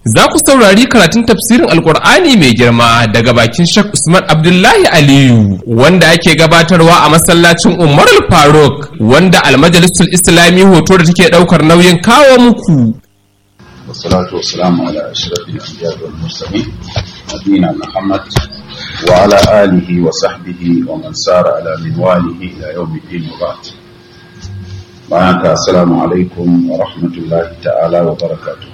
za ku saurari karatun tafsirin alkur'ani mai girma daga bakin Sheikh Usman Abdullahi Aliyu wanda ake gabatarwa a masallacin Umar Faruk wanda almajalisul Islami hoto da take daukar nauyin kawo muku. والصلاة والسلام على أشرف الأنبياء والمرسلين نبينا محمد وعلى آله وصحبه ومن سار على منواله إلى يوم الدين وبعد معك السلام عليكم ورحمة الله تعالى وبركاته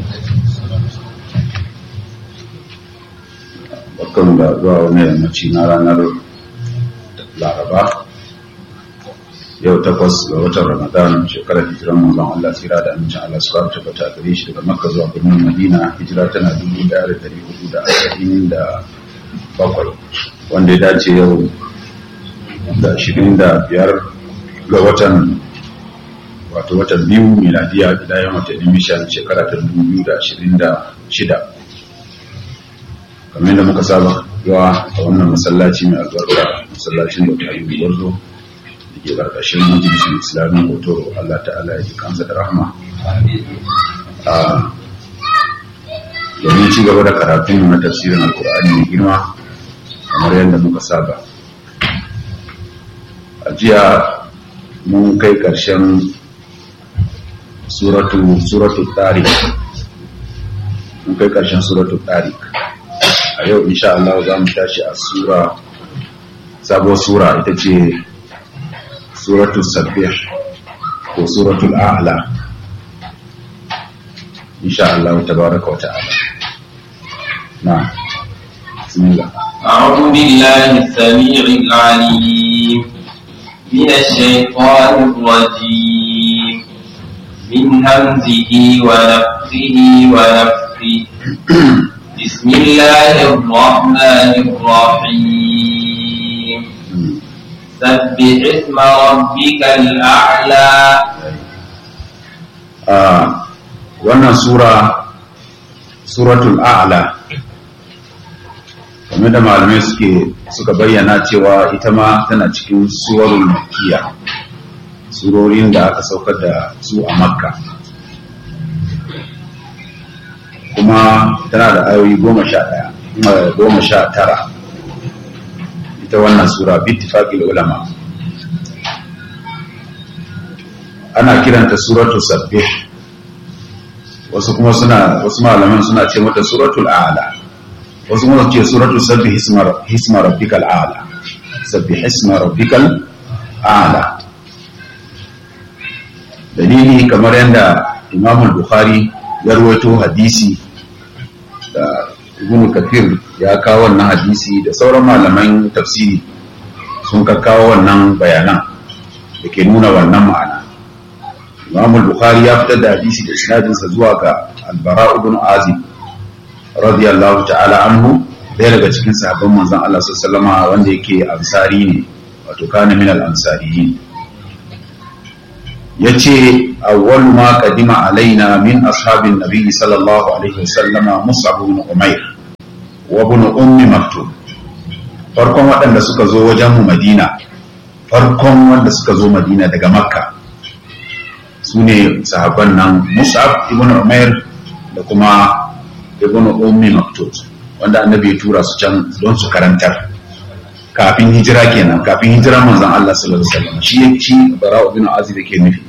barkan da zuwa wani yammaci na ranar laraba yau takwas ga watan ramadan shekarar hijiran manzon Allah tsira da amincin Allah su fara tabbata gare shi daga makka zuwa birnin madina hijira tana dubu daya da dari hudu da arba'in da bakwai wanda ya dace yau da ashirin da biyar ga watan wato watan biyu miladiya gida yawan watanni mishan shekara ta dubu biyu da ashirin da shida kamar yadda muka saba yawa a wannan masallaci mai albarka masallacin da ta yi gwarzo da ke ƙarƙashin majalisar islamin hoto Allah ta'ala ya ji kansa da rahama domin ci gaba da karatun na tafsirin alkur'ani mai girma kamar yadda muka saba a jiya mun kai ƙarshen suratu suratu tariq mun kai ƙarshen suratu tariq a yau insha Allah za mu tashi a sura sabuwar sura ita ce suratul sabbih ko suratul a'la insha Allah tabaraka wa ta'ala na'am bismillah أعوذ بالله السميع العليم من الشيطان الرجيم من همزه ونفخه ونفخه بسم الله الرحمن الرحيم سبح اسم ربك الأعلى Ah, wannan sura suratul a'la kamar da malamai suke suka bayyana cewa ita ma tana cikin suwarul makkiya surorin da aka saukar da su a makka kuma tana da ayoyi goma sha ɗaya eh, goma sha tara ita wannan sura bittifaqil ulama ana kiranta suratu sabbih wasu kuma suna wasu malaman suna ce mata suratul a'la wasu kuma ce suratu sabbih hisma hisma rabbikal a'la sabbih hisma rabbikal a'la dalili kamar yadda Imam al-Bukhari ya rawaito hadisi da Ibn Kathir ya kawo wannan hadisi da sauran malaman tafsiri sun ka kawo wannan bayanan da ke nuna wannan ma'ana Imam al-Bukhari ya fitar da hadisi da isnadinsa zuwa ga Al-Bara ibn Azib radiyallahu ta'ala anhu ɗaya daga cikin sahabban manzon Allah sallallahu alaihi wanda yake ansari ne wato kana min al-ansariyin yace awwal ma qadima alaina min ashabin nabiy sallallahu alaihi wasallam Mus'ab ibn Umair wa ibn Ummi Maktum farkon waɗanda suka zo wajen mu Madina farkon wanda suka zo Madina daga Makka su ne sahabban nan musab ibn umair da kuma ibn ummi maktub wanda annabi ya tura su can don su karantar kafin hijira kenan kafin hijira manzon Allah sallallahu alaihi wasallam shi shi bara ibn azib yake nufi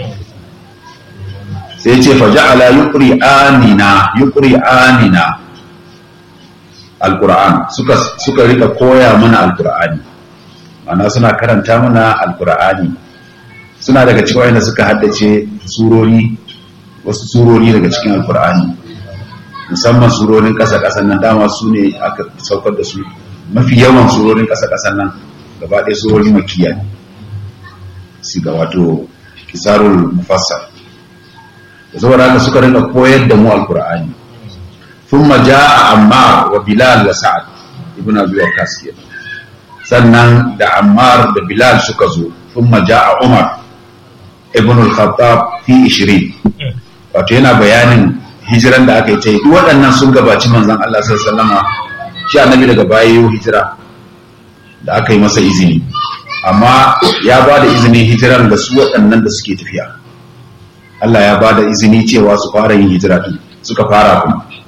sai ya ce fa ja'ala yuqri anina yuqri anina alquran suka suka rika koya mana alqur'ani ma'ana suna karanta mana alqur'ani suna daga cikin wayanda suka haddace surori wasu surori daga cikin alkur'ani musamman surorin ƙasa-ƙasan nan dama su ne aka saukar da su mafi yawan surorin ƙasa-ƙasan nan gaba ɗaya surori makiya ne su ga wato kisarul mufassar da saboda haka suka rinka koyar da mu alkur'ani thumma jaa ammar wa bilal wa sa'ad ibn abi waqqas sannan da ammar da bilal suka zo thumma jaa umar ibn al-khattab fi 20 wato yana bayanin hijiran da aka yi ta yi duk waɗannan sun gabaci manzon Allah sallallahu alaihi wasallama shi annabi daga baya yau hijira da aka yi masa izini amma ya ba da izinin hijiran da su waɗannan da suke tafiya Allah ya ba da izini cewa su fara yin hijira din suka fara kuma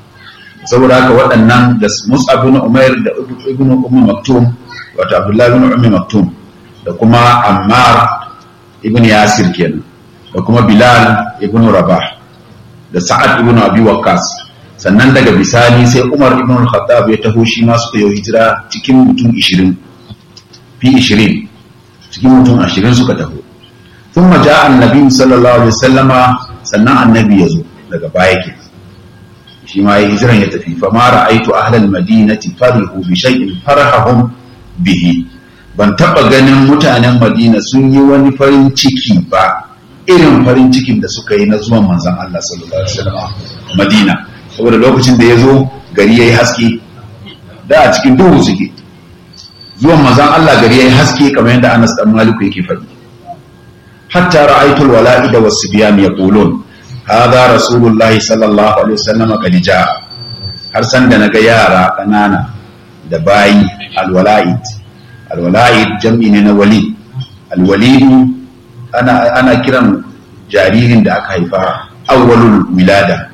saboda haka waɗannan da Mus'ab ibn Umair da ibn Umm Maktum wato Abdullah ibn Umm Maktum da kuma Ammar ibn Yasir kenan da kuma Bilal ibn Rabah da Sa'ad ibn Abi Waqqas sannan daga bisani sai Umar ibn al-Khattab ya taho shi ma suka yi hijira cikin mutum 20 fi 20 cikin mutum 20 suka taho ثم جاء النبي صلى الله عليه وسلم sannan annabi ya zo daga baya ke shi ma ya hijiran ya tafi fa ma ra'aitu ahlal madinati farihu bi shay'in farahum bihi ban taba ganin mutanen madina sun yi wani farin ciki ba irin farin cikin da suka yi na zuwan manzon Allah sallallahu alaihi wasallam madina saboda lokacin da ya zo gari yayi haske da a cikin duhu suke zuwan manzon Allah gari yayi haske kamar yadda Anas dan Maliku yake faɗi حتى رأيت الولائد والصبيان يقولون هذا رسول الله صلى الله عليه وسلم قد جاء har san da naga yara ƙanana da bayi alwala'id alwala'id jam'i ne na wali alwalidu ana ana kiran jaririn da aka haifa awwalul wilada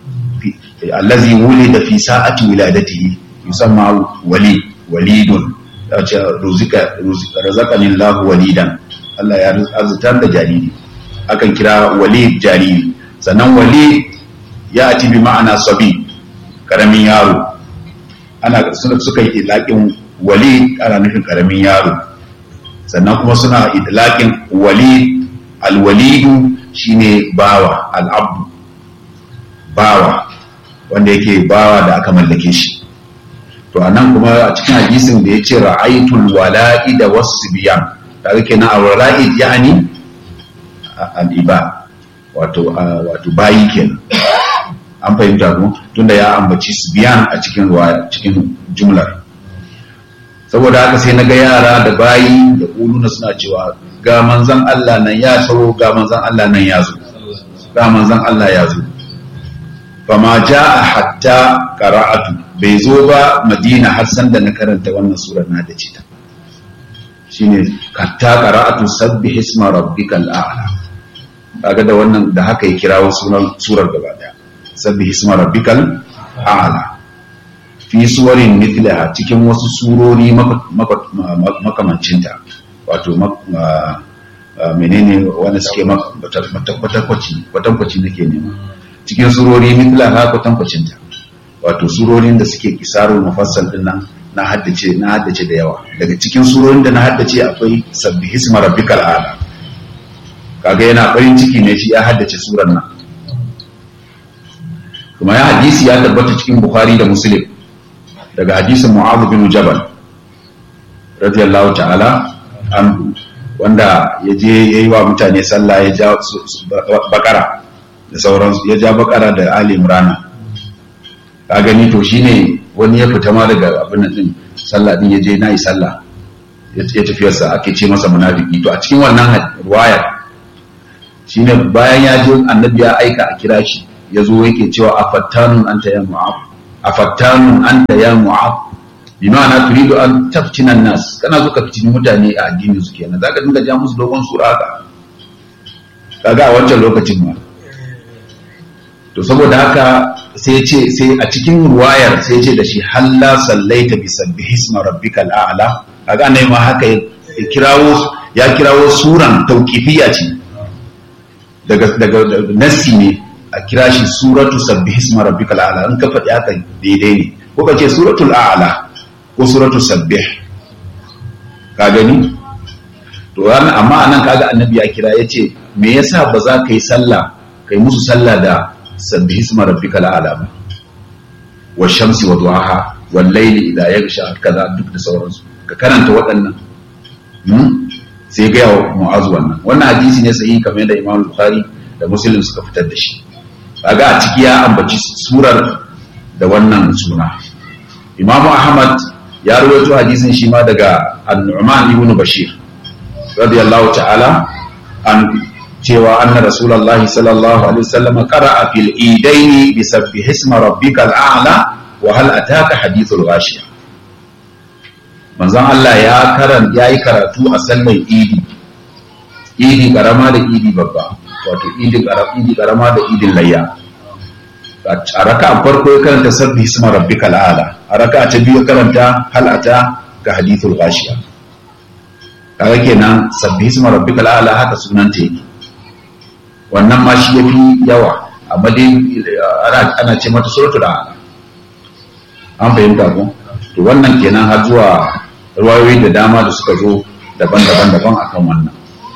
allazi wulida fi sa'ati wiladatihi yusamma wali walidun yace ruzika razaqani Allah walidan Allah ya arzutar da jariri akan kira wali jariri sannan wali ya ati bi ma'ana sabi karamin yaro ana suna suka yi idlaƙin wali ana nufin karamin yaro sannan kuma suna idlaƙin wali alwalidu shine bawa al'abdu bawa wanda yake bawa da aka mallake shi to anan kuma a cikin hadisin da ya ce ra'aitul wala'i da wasu biyan kaga kenan al-ra'id yani al-iba wato wato bayi kenan an fahimta ko tunda ya ambaci biyan a cikin ruwa cikin jumlar saboda haka sai na ga yara da bayi da kuluna suna cewa ga manzon Allah nan ya sauro ga manzon Allah nan ya zo ga manzon Allah ya zo fama jaa hatta qara'atu bai zo ba madina har san da na karanta wannan surar na da cita shine hatta qara'atu sabbih isma rabbikal a'la kaga da wannan da haka ya kirawo sunan surar gaba daya sabbih isma rabbikal a'la fi suwarin mithlaha cikin wasu surori makamancinta wato menene wanda suke kwatakwaci kwatakwaci nake nema cikin surori mithlaha kwatankwacinta wato surorin da suke kisarul mufassal din nan na haddace na haddace da yawa daga cikin surorin da na haddace akwai sabbihi isma rabbikal a'la kaga yana farin ciki ne shi ya haddace surar nan kuma ya hadisi ya tabbata cikin bukhari da muslim daga hadisin mu'adh bin jabal radiyallahu ta'ala anhu wanda ya je yayi wa mutane sallah ya ja bakara da sauransu ya ja bakara da ali imran ka gani to shine wani ya fita ma daga abin nan din sallah din ya je nayi sallah ya tafiyarsa ake ce masa munafiki to a cikin wannan ruwaya shine bayan ya je annabi ya aika a kira shi ya zo yake cewa afattanun anta ya mu'ab afattanun anta ya mu'ab bi ma'ana turidu an taftina nas kana zo ka fitini mutane a addini su kenan zaka dinga ja musu dogon sura haka kaga a wancan lokacin ma to saboda haka sai ce sai a cikin ruwayar sai ce da shi halla sallaita bi sabbihi isma rabbikal a'la kaga annabi ma haka ya kirawo ya kirawo suran tauqifiyya ce daga daga nassi ne a kira shi suratu sabbihi isma rabbikal a'la in ka faɗi haka daidai ne ko ka ce suratul a'la ko suratu sabbih ka gani to wannan amma anan kaga annabi ya kira yace me yasa ba za ka yi sallah kai musu sallah da sabbih isma rabbikal a'la ba wa shamsi wa duhaha wal layli idha yaghsha kaza duk da sauransu ka karanta waɗannan sai ga yawa mu'azu wannan wannan hadisi ne sahihi kamar yadda Imam Bukhari da Muslim suka fitar da shi kaga a ciki ya ambaci surar da wannan suna Imam Ahmad ya rawaito hadisin shi ma daga An-Nu'man ibn Bashir radiyallahu ta'ala an cewa anna Rasulullahi sallallahu alaihi wasallam qara'a fil idaini bi sabbih isma rabbikal a'la wa hal ataka hadithul ghashiya manzon Allah ya karan yayi karatu a sallar idi idi karama da idi babba wato idi karama idi karama da idin layya a raka farko ya karanta sabbi isma rabbikal a'la a raka ta biyu ya karanta halata ga hadithul ghashiya kaga kenan sabbi isma rabbikal a'la haka sunan ta yake wannan ma shi yafi yawa amma dai ana ana ce mata suratul a'la an fahimta ko to wannan kenan har zuwa ruwayoyi da dama da suka zo daban-daban daban akan wannan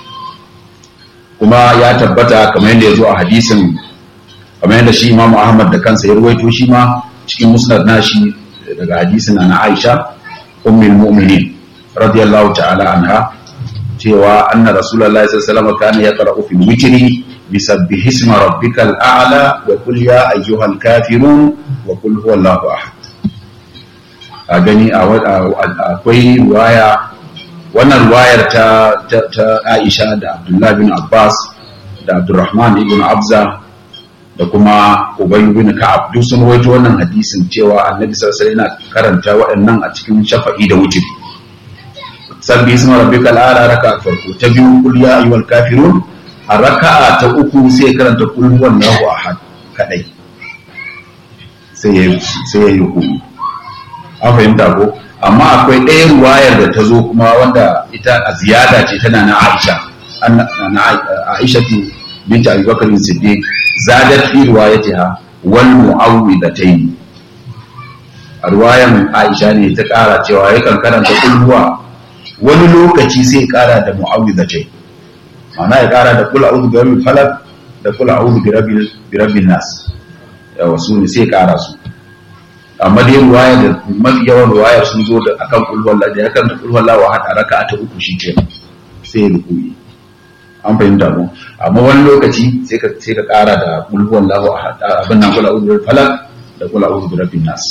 kuma ya tabbata kamar yadda ya zo a hadisin kamar yadda shi imamu ahmad da kansa ya ruwaito shi ma cikin musnad nashi daga hadisin na aisha ummul mu'minin radiyallahu ta'ala anha cewa anna rasulullahi sallallahu alaihi wasallam kana yaqra'u fil witri bisabbihi isma rabbikal a'la wa qul ya ayyuhal kafirun wa qul huwallahu ahad a gani akwai ruwaya wannan ruwayar ta Aisha da Abdullah bin Abbas da Abdurrahman ibn Abza da kuma Ubay bin Ka'ab duk sun rawaito wannan hadisin cewa Annabi sallallahu alaihi wasallam yana karanta waɗannan a cikin shafa'i da wutri sabbi isma rabbikal a'la raka'a farko ta biyu kul ya ayyuhal kafirun a raka'a ta uku sai karanta kul huwallahu ahad kadai sai ya sai ya yi an fahimta ko amma akwai ɗaya ruwayar da ta zo kuma wanda ita a ziyada ce tana na Aisha na Aisha binta Abi Bakar Siddiq zadat fi riwayatiha wal mu'awwidatayn a ruwayan Aisha ne ta ƙara cewa ya kan karanta kulhuwa wani lokaci sai ƙara da mu'awwidatayn ma'ana ya ƙara da kul a'udhu bi rabbil falaq da kul a'udhu bi rabbil bi rabbin nas yawa su ne sai ƙara su amma dai ruwaya da mafi yawan ruwayar sun zo da akan kulwallah da ya kan da kulwallah wa hada raka ta uku shi ke sai ya rukuyi an fahimta mu amma wani lokaci sai ka sai ka kara da kulwallah wa hada abin nan kula uzu falak da kula uzu rabbin nas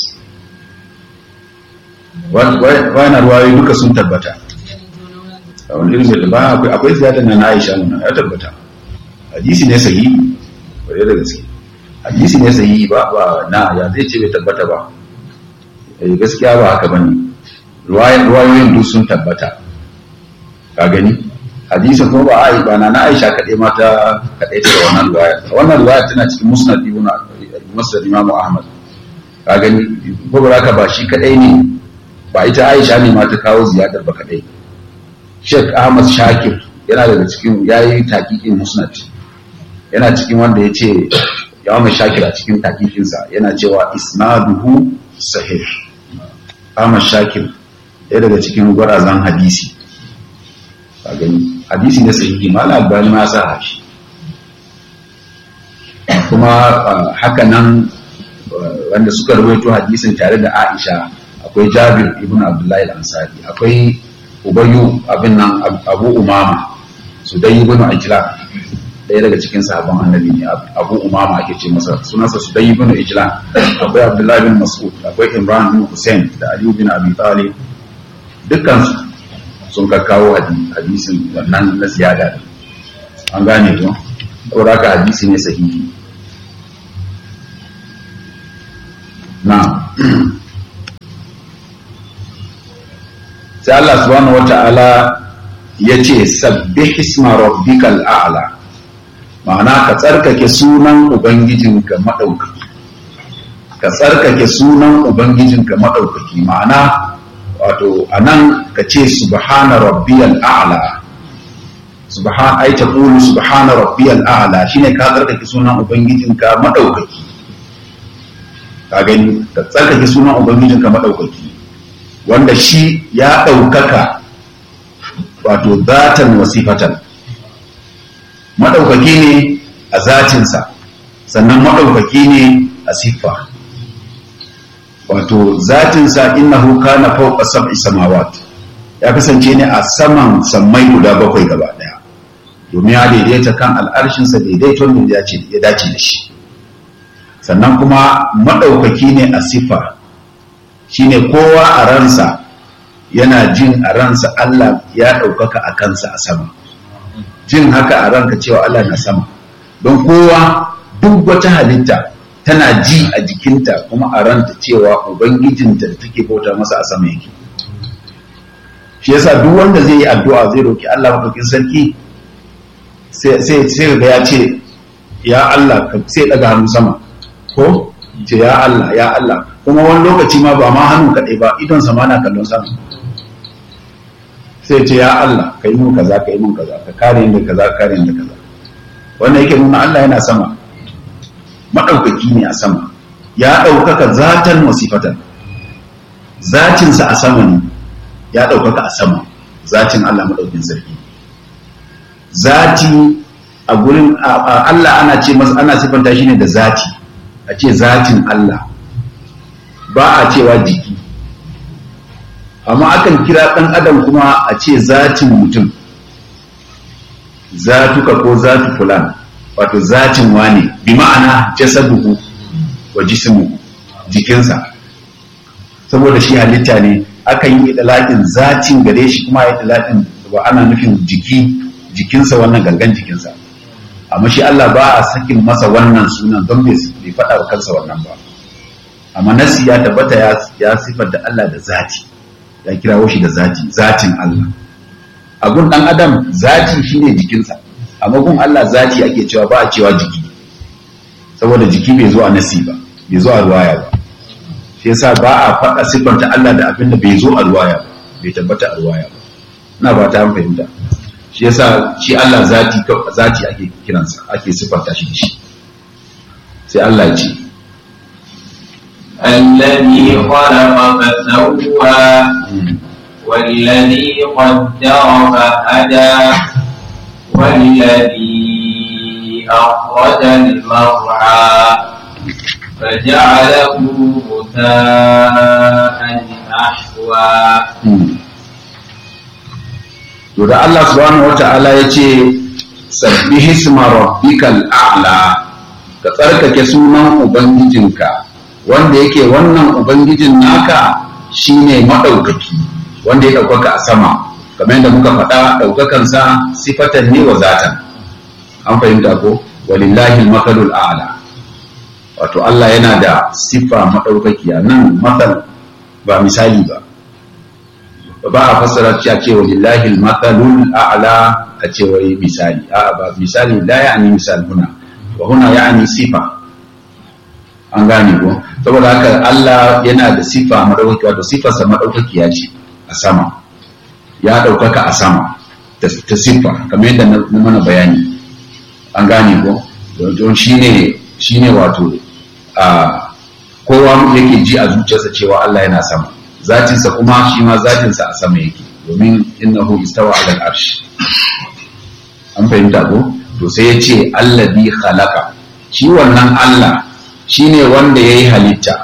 wannan ruwayoyi duka sun tabbata a wani irin da ba akwai akwai ziyada na Aisha nan ya tabbata hadisi ne sahihi bare da gaske hadisi ne sahihi ba ba na ya zai ce bai tabbata ba eh gaskiya ba haka bane ruwayoyin duk sun tabbata ka gani hadisin kuma ba ai ba na na Aisha kadai ma ta kadai ta wannan ruwaya wannan ruwaya tana cikin musnad ibn musnad Imam Ahmad ka gani ko ba haka ba shi kadai ne ba ita Aisha ne ma ta kawo ziyadar ba kadai Sheikh Ahmad Shakir yana daga cikin yayi taqiqin musnad yana cikin wanda ya ce yawon shakir a cikin takikinsa yana cewa isnaduhu sahih Ahmad Shakir ɗaya daga cikin gwarazan hadisi a gani hadisi ne sahihi mala albani ma sa shi kuma haka nan wanda suka rawaito hadisin tare da Aisha akwai Jabir ibn Abdullahi al-Ansari akwai Ubayyu abin nan Abu Umama Sudai ibn Ajlan ɗaya daga cikin sahabban annabi ne abu umama ake ce masa sunansa su dai ibn ijlan akwai abdullahi bin mas'ud akwai imran bin hussein da ali bin abi talib dukkan sun kakkawo hadisin wannan na ziyada an gane to saboda haka hadisi ne sahihi na sai Allah subhanahu wata'ala ya ce sabbih isma rabbikal a'la ma'ana ka tsarkake sunan ubangijinka maɗaukaki ka tsarkake sunan ubangijinka maɗaukaki ma'ana wato a nan ka ce subhana rabbiyal a'la subhan ai ta qulu subhana rabbiyal a'la shine ka tsarkake sunan ubangijinka maɗaukaki ka gani ka tsarkake sunan ubangijinka maɗaukaki wanda shi ya ɗaukaka wato zatan wasifatan maɗaukaki ne a zatinsa sannan maɗaukaki ne a siffa wato zatinsa innahu kana fawqa sab'i samawat ya kasance ne a saman sammai guda bakwai gaba daya domin ya daidaita kan al'arshinsa daidaiton da ya dace da shi sannan kuma maɗaukaki ne a siffa shine kowa a ransa yana jin a ransa Allah ya ɗaukaka a kansa a sama jin haka a ranka cewa Allah na sama don kowa duk wata halitta tana ji a jikinta kuma a ranta cewa ubangijinta da take bauta masa a sama yake shi yasa duk wanda zai yi addu'a zai roki Allah madaukin sarki sai sai ga ya ce ya Allah ka sai daga hannu sama ko ce ya Allah ya Allah kuma wani lokaci ma ba ma hannu kaɗai ba idon sama na kallon sama sai ce ya Allah ka yi mun kaza ka yi mun kaza ka kare ni da kaza ka kare ni da kaza wannan yake nuna Allah yana sama maɗaukaki ne a sama ya ɗaukaka zatan wasifatan zatinsa a sama ne ya ɗaukaka a sama zatin Allah maɗaukin sarki zati a gurin Allah ana ce masa ana sifanta shi ne da zati a ce zatin Allah ba a cewa jiki amma akan kira ɗan adam kuma a ce zatin mutum zatuka ko zatu fulan wato zatin wane bi ma'ana jasaduhu wa jismuhu jikinsa saboda shi halitta ne akan yi idalatin zatin gare shi kuma ya idalatin ba ana nufin jiki jikinsa wannan gangan jikinsa amma shi Allah ba a sakin masa wannan sunan don bai faɗa wa kansa wannan ba amma nasi ya tabbata ya sifar da Allah da zati ya kirawo shi da zati zatin Allah a gun ɗan adam zati shine jikinsa amma gun Allah zati ake cewa ba a cewa jiki saboda jiki bai zo a nasi ba bai zo a ruwaya ba shi yasa ba a faɗa siffanta Allah da abin da bai zo a ruwaya ba bai tabbata a ruwaya ba ina ba ta fahimta shi yasa shi Allah zati zati ake kiransa ake siffanta shi da shi sai Allah ya ce الذي خلق فسوى والذي قدر فهدى والذي أخرج المرعى فجعله غثاء أحوى to da Allah subhanahu wata'ala ya ce sabbihi isma rabbikal a'la ka tsarkake sunan ubangijinka wanda yake wannan ubangijin naka shine madaukaki wanda ya ɗaukaka a sama kamar yadda muka faɗa ɗaukakansa sifatan ne wa zatan an fahimta ko walillahi makalul a'la wato Allah yana da siffa maɗaukakiya nan matsal ba misali ba ba a fassara cewa ce walillahi makalul a'la a ce wai misali a ba misali la ya'ni misal huna wa huna ya'ni sifa an gane ko saboda haka Allah yana da siffa maɗaukakiya wato siffarsa maɗaukakiya ce a sama ya ɗaukaka a sama ta siffa kamar yadda na mana bayani an gane ko don shi ne wato a kowa yake ji a zuciyarsa cewa Allah yana sama zatinsa kuma shi ma zatinsa a sama yake domin innahu istawa ala al-arsh an fahimta ko to sai ya ce allazi khalaqa shi wannan Allah shine wanda yayi halitta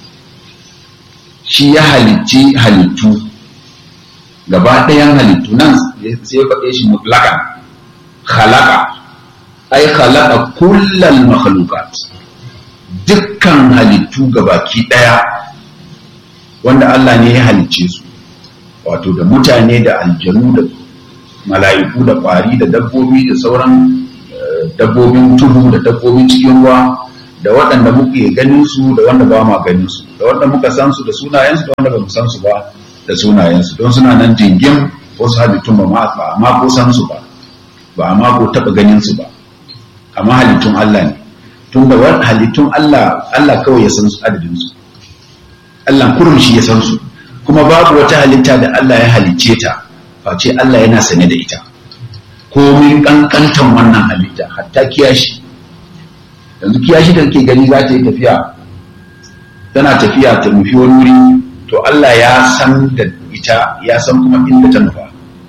shi ya halicci halittu gaba ɗayan halittu nan sai ya faɗe shi mutlakan khalaqa ai khalaqa kullal makhluqat dukkan halittu gabaki ɗaya wanda Allah ne ya halicce su wato da mutane da aljanu da mala'iku da ƙwari da dabbobi da sauran dabbobin tudu da dabbobin cikin ruwa da waɗanda muke ganin su da wanda ba ma ganin su da wanda muka san su da sunayensu da wanda ba mu san su ba da sunayensu don suna nan jingim wasu halittun ba ma ba amma ko san su ba ba amma ko taɓa ganin su ba amma halittun Allah ne tun da wani halittun Allah Allah kawai ya san su adadin su Allah kurum shi ya san su kuma babu wata halitta da Allah ya halicce ta face Allah yana sane da ita komin kankantan wannan halitta hatta kiyashi yanzu kiyashi da kake gani za ta yi tafiya tana tafiya ta nufi wani wuri to Allah ya san da ita ya san kuma inda ta nufa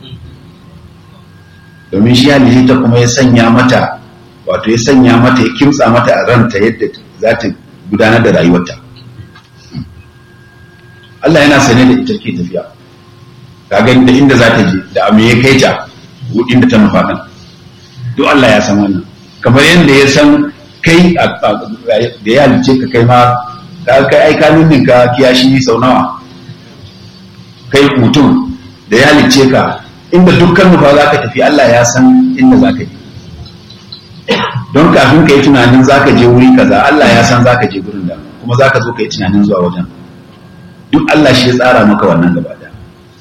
domin shi halitta kuma ya sanya mata wato ya sanya mata ya kimtsa mata a ranta yadda za ta gudanar da rayuwarta Allah yana sane da ita ke tafiya ka gani da inda za ta je da me ya kai ta inda ta nufa nan duk Allah ya san wannan kamar yadda ya san kai da ya halice ka kai ma ka kai ai ka ka kiyashi sau nawa kai mutum da ya halice ka inda dukkan nufa za ka tafi Allah ya san inda za ka je don kafin ka yi tunanin za ka je wuri kaza Allah ya san za ka je gurin da kuma za ka zo ka yi tunanin zuwa wajen duk Allah shi ya tsara maka wannan gaba da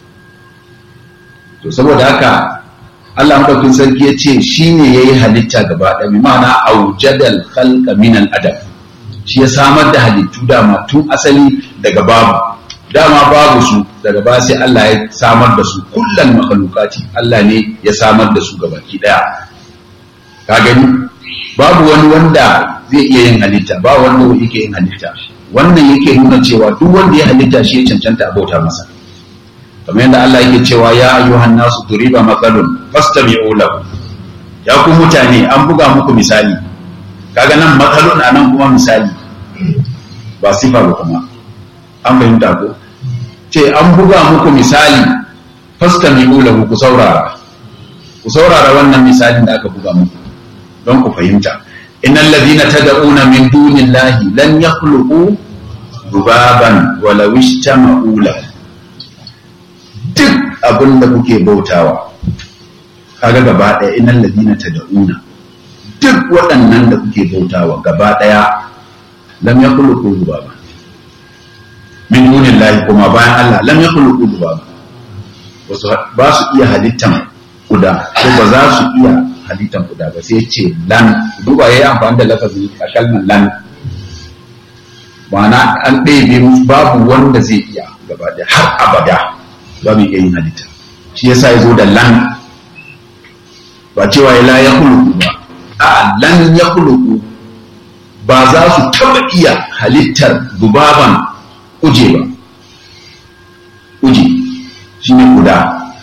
to saboda haka Allah madaukin sarki ya ce shi ne ya yi halitta gaba da bi ma'ana aujadal khalqa min al adam shi ya samar da halittu dama tun asali daga babu dama babu su daga ba sai Allah ya samar da su kullal makhluqati Allah ne ya samar da su gabaki daya ka gani babu wani wanda zai iya yin halitta ba wanda yake yin halitta wannan yake nuna cewa duk wanda ya halitta shi ya cancanta a bauta masa kamar yadda Allah yake cewa ya ayyuhan nasu duriba matsalun fastami'u lahu ya ku mutane an buga muku misali kaga nan matsalun a nan kuma misali ba sifa ba kuma an fahimta ko ce an buga muku misali fastami'u lahu ku saurara ku saurara wannan misalin da aka buga muku don ku fahimta innal ladina tad'una min dunillahi lan yakhluqu dubaban walau ishtama'u lahu duk abin da kuke bautawa kaga gaba ɗaya inan ladina ta da'una duk waɗannan da kuke bautawa gaba ɗaya lam ya kullu kudu ba min dunin lahi kuma bayan Allah lam ya kullu kudu ba ba su iya halittan kuda ko ba za su iya halittan kuda ba sai ce lan duba ya yi amfani da lafazin a kalmar lan ma'ana an ɗaya musu babu wanda zai iya gaba ɗaya har abada ba mu iya yin halitta shi yasa ya zo da lan ba cewa ya la ya huluku ba a lan ya huluku ba za su taba iya halittar dubaban kuje ba kuje shi ne guda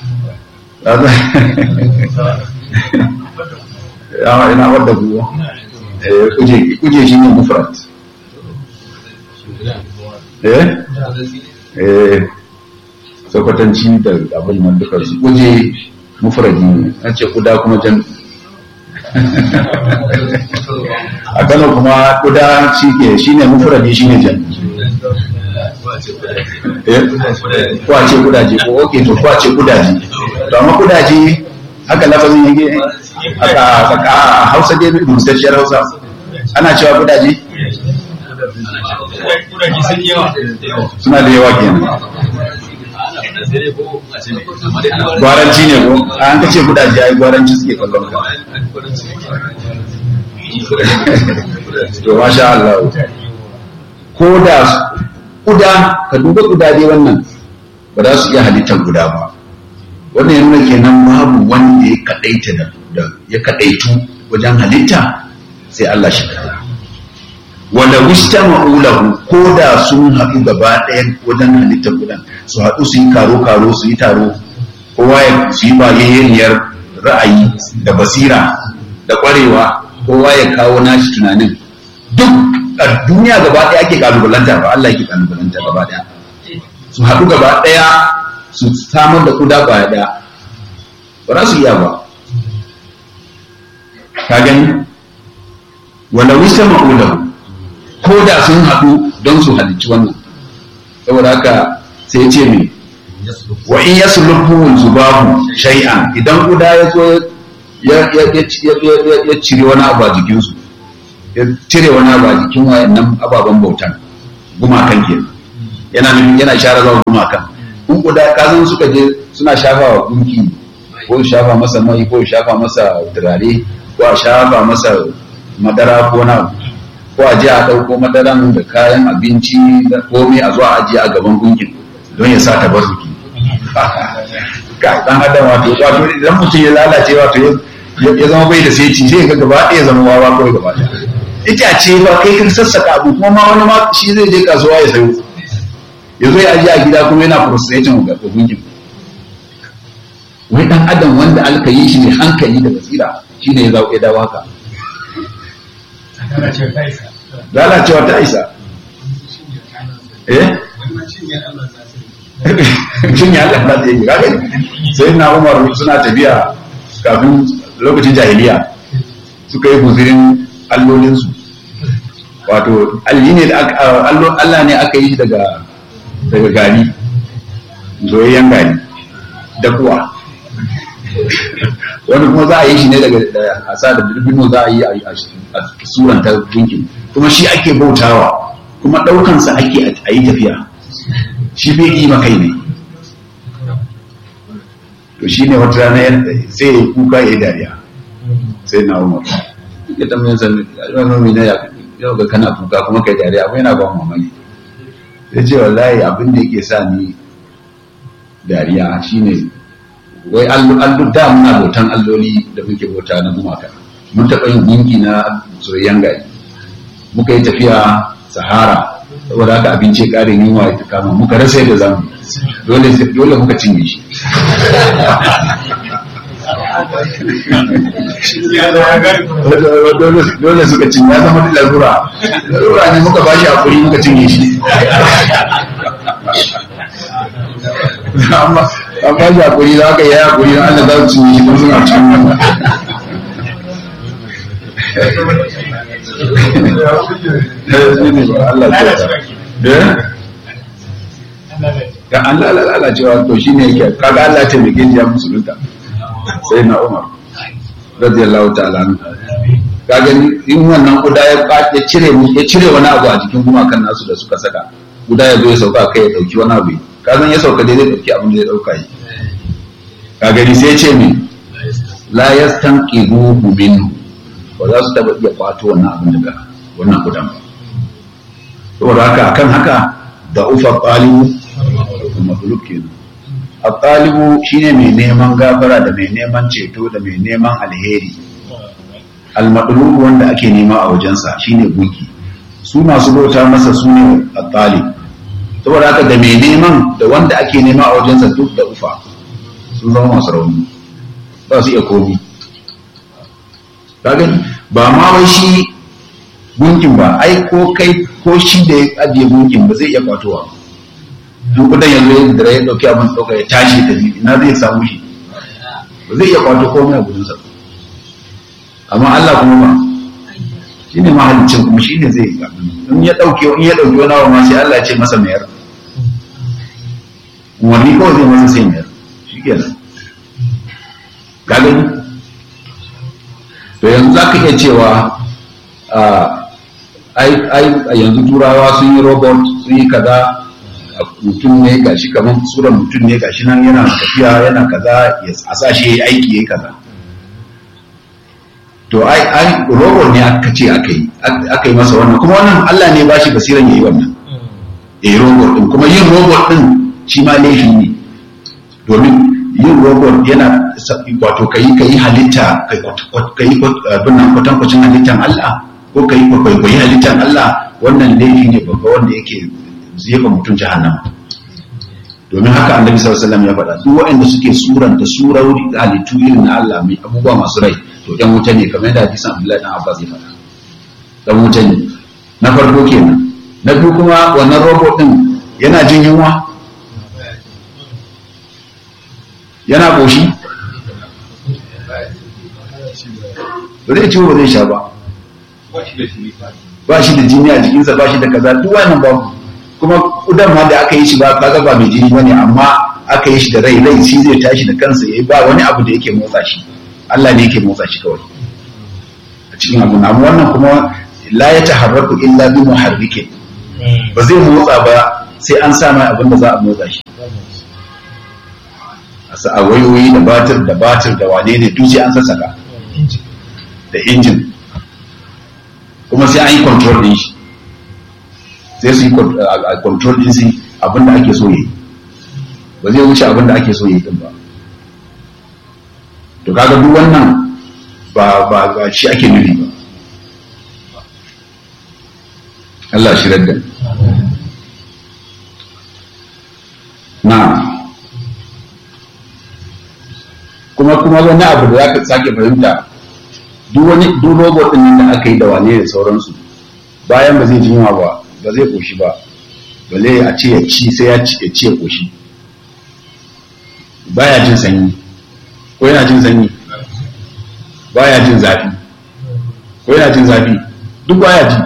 ya ina wadda kuwa kuje kuje shi ne mufrat eh eh sakwatanci da abin nan duka su kuje mufradi ne an ce kuda kuma jan a kano kuma kuda shi ke shi ne mufradi shi ne jan kwace kudaje ko oke to kwace kudaje to amma kudaje haka lafazin yake aka aka hausa dai musasshiyar hausa ana cewa kudaje suna da yawa kenan gwaranci ne ko an ka ce kudaje ai gwaranci suke kallon ka to masha Allah ko da kuda ka duba kudaje wannan ba za su iya halittar guda ba wannan ya nuna kenan babu wanda ya kadaita da ya kadaitu wajen halitta sai Allah shi kada wanda wista ma'ulahu ko da sun haɗu gaba ɗaya wajen halittar gudan su haɗu su yi karo-karo su yi taro kowa ya su yi bayayyaniyar ra'ayi da basira da ƙwarewa kowa ya kawo nashi tunanin duk a duniya gaba ɗaya ake kalubalanta ba Allah yake kalubalanta gaba ɗaya su haɗu gaba ɗaya su samar da kuda baya ɗaya ba za su iya ba ka gani wanda wista ma'ulahu ko da sun haɗu don su halicci wannan saboda haka sai ce mai wa in yasu lubuhun zubahu shay'an idan guda ya zo ya cire wani abu a jikinsu ya cire wani abu a jikin wayannan ababen bautan gumakan ke yana nufin yana share zawa gumakan in guda kazan suka je suna shafa wa gunki ko shafa masa mai ko shafa masa turare ko a shafa masa madara ko na ko a je a ɗauko madaran da kayan abinci da komai a zuwa ajiye a gaban gunkin don ya sa tabarruki ka dan adam wato wato idan mutum ya lalace wato ya zama bai da sai ci sai ga gaba ɗaya zama wawa kawai gaba ɗaya itace ba kai kan sassaka abu kuma ma wani ma shi zai je kasuwa ya sayo ya zo ya ajiye a gida kuma yana frustrating ga gunkin wai dan adam wanda alka yi shi ne hankali da basira shine ya zaɓe dawo haka lalacewa ta isa eh shin ya Allah ta yi kage sai na Umar suna tafiya kafin lokacin jahiliya suka yi guzirin allolinsu wato alli ne Allah ne aka yi daga daga gari zoyayyen gari da kuwa wani kuma za a yi shi ne daga hasa da birbino za a yi a suranta gunkin kuma shi ake bautawa kuma ɗaukansa ake a yi tafiya shi bai yi makai ne to shi ne wata rana sai ya kuka ya yi dariya sai na umar ya tambayin sannan mai na ya yau ga kana kuka kuma kai dariya abu yana ban mamaki ya ce wallahi abin da yake sa ni dariya shine wai allu da muna bautan alloli da muke bauta na gumaka mun taɓa yin gunki na soyayyen gari muka yi tafiya sahara saboda haka abinci ya ƙare yunwa ya kama muka rasa yadda zamu dole dole muka cinye shi dole suka cinye ya zama larura larura ne muka bashi hakuri muka cinye shi amma an ba shi hakuri za ka yi hakuri don Allah za su cinye shi don suna cikin wannan ga Allah lalacewa to shi ne yake kaga Allah ta mai ya musulunta sai na Umar radiyallahu ta'ala ka gani in wannan guda ya ya cire ya cire wani abu a jikin gumakan nasu da suka saka guda ya zo ya sauka kai ya dauki wani abu ka san ya sauka dai zai dauki abin da ya dauka yi ka gani sai ce min la yastanqiduhu minhu ba za su taba iya kwato wannan abin daga wannan gudan ba saboda haka akan haka da ufa talibu kuma fuluk kenan a talibu shine mai neman gafara da mai neman ceto da mai neman alheri almadlubu wanda ake nema a wajensa shine gunki su masu bauta masa su ne a talib saboda haka da mai neman da wanda ake nema a wajensa duk da ufa sun zama masu rauni ba su iya komi gani ba ma wai shi gunkin ba ai ko kai ko shi da ya ajiye gunkin ba zai iya kwatowa duk kudan yanzu da ya dauki abin dauka ya tashi da ina zai samu shi ba zai iya kwato komai a gudunsa amma Allah kuma ba shi ne mahalicin kuma shi ne zai in ya dauke in ya dauke wani abu ma sai Allah ya ce masa mayar wani kawai zai masa sai mayar shi kenan ka gani to yanzu za ka iya cewa a yanzu turawa sun yi robot sun yi kaza mutum ne gashi kamar tsuran mutum ne gashi nan yana tafiya yana kaza a sa shi aiki ya kaza to ai ai robot ne aka ce aka yi aka yi masa wannan kuma wannan Allah ne ba shi basiran yayi wannan eh robot din kuma yin robot din shi ma laifi ne domin yin robot yana wato ka yi ka yi halitta ka yi abin kwatankwacin halittar Allah ko ka yi kwaikwayi halittar Allah wannan laifi ne babba wanda yake jefa mutum jahannama domin haka annabi sallallahu alaihi wasallam ya faɗa duk waɗanda suke suranta surauri halittu irin na Allah mai abubuwa masu rai to ɗan wuta ne kamar yadda hadisan Abdullahi dan Abbas ya faɗa ɗan wuta ne na farko kenan na biyu kuma wannan robot din yana jin yunwa yana ƙoshi ba zai ciwo ba zai sha ba ba shi da jini a jikinsa ba shi da kaza duk wannan babu kuma kudan ma da aka yi shi ba kaga ba mai jini bane amma aka yi shi da rai rai shi zai tashi da kansa yayi ba wani abu da yake motsa shi Allah ne yake motsa shi kawai a cikin abu na wannan kuma la ya taharraku illa bi muharrikin ba zai motsa ba sai an sa mai abin da za a motsa shi a wayoyi da batir da batir da wane ne duk sai an sassaka da injin kuma sai an yi control din shi sai su yi control din shi abin da ake so yi ba zai wuce abin da ake so yi din ba to kaga duk wannan ba ba ba shi ake nufi ba Allah shi radda na'am kuma kuma wani abu da zaka sake fahimta duk wani duk robot din da aka yi da wane da sauransu bayan ba zai ji yunwa ba ba zai koshi ba balle a ce ya ci sai ya ci ya ci ya koshi baya jin sanyi ko yana jin sanyi baya jin zafi ko yana jin zafi duk baya ji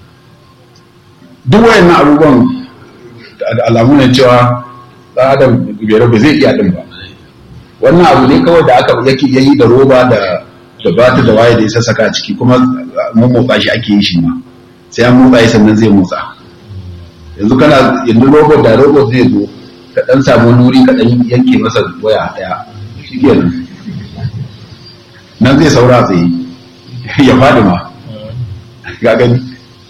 duk wayannan abubuwan alamu ne cewa ɗan adam bai zai iya din ba wannan abu ne kawai da aka yake yayi da roba da da bata da waye da ya sassaka a ciki kuma mun motsa shi ake yi shi ma sai an motsa shi sannan zai motsa yanzu kana yanzu robot da robot zai zo ka dan samu nuri ka dan yanke masa waya daya shikenan nan zai saura tsaye ya fadi ma ga gani